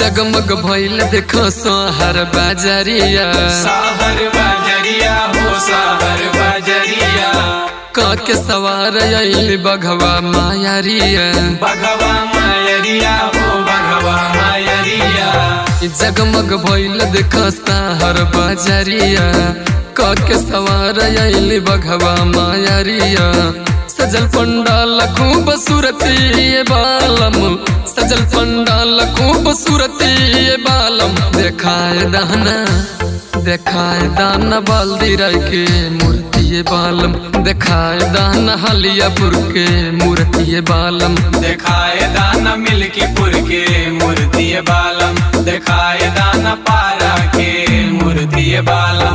जगमग भइल देखो सोहर बाजरिया साहर बजरिया हो साहर बजरिया काके सवार आइल बघवा मायरिया बघवा मायरिया हो बघवा मायरिया जगमग भइल देखो सोहर बाजरिया काके सवार आइल बघवा मायरिया सजल पंडाल खूब सूरती ये बालम सजल पंडाल खूब सूरती ये बालम देखाए दाना देखाए दाना बाल्दी राय के मूर्ति ये बालम देखाए दाना हलियापुर के मूर्ति ये बालम दिखाए दाना मिल्कीपुर के मूर्ति बालम दिखाए दाना पारा के मूर्ति बालम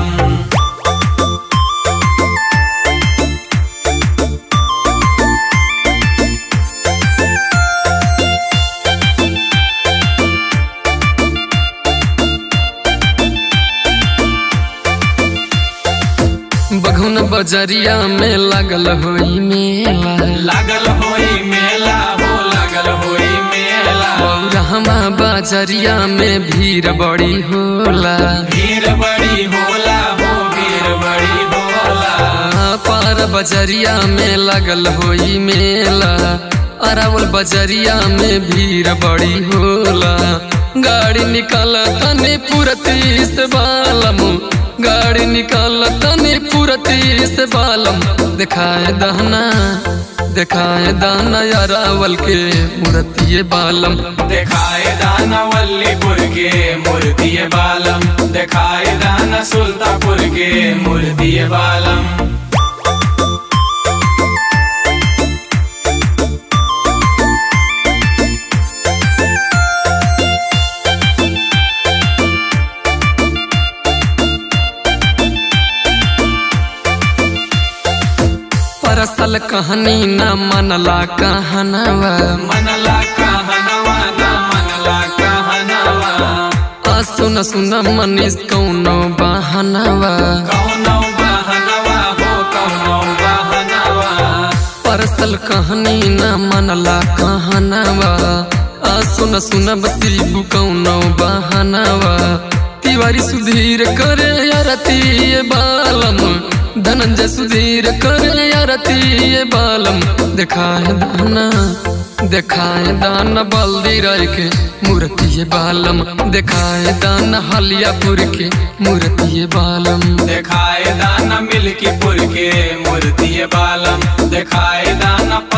बघुन बजरिया में लगल होई मेला लागल होई मेला हो लागल होई मेला रहमा बजरिया में भीड़ बड़ी होला भीड़ बड़ी होला हो भीड़ बड़ी होला पार बजरिया में लगल होई मेला अरावल बजरिया में भीड़ बड़ी होला गाड़ी निकाल तने पुरती से बालम गाड़ी निकाल तने पुरती से बालम दिखाए दहना दिखाए दाना अरावल के मूर्ति बालम दिखाए दाना वल्लीपुर के मूर्ति बालम दिखाए दाना सुल्तापुर के मूर्ति बालम परसल कहानी न मनला कहनवा मनला कहनवा ना मनला कहनवा आ सुन सुन मनीष कौनो बहनवा कौनो बहनवा हो कौनो बहनवा परसल कहानी न मनला कहनवा आ सुन सुन बसीबू कौनो बहनवा तिवारी सुधीर करे अरती ये बालम धनंजय सुधीर करे अरती ये बालम दिखाए दाना दिखाए दाना बल्दी राय के मूर्ति ये बालम दिखाए दाना हलियापुर के मूर्ति ये बालम दिखाए दाना मिल्कीपुर के मूर्ति बालम दिखाए दाना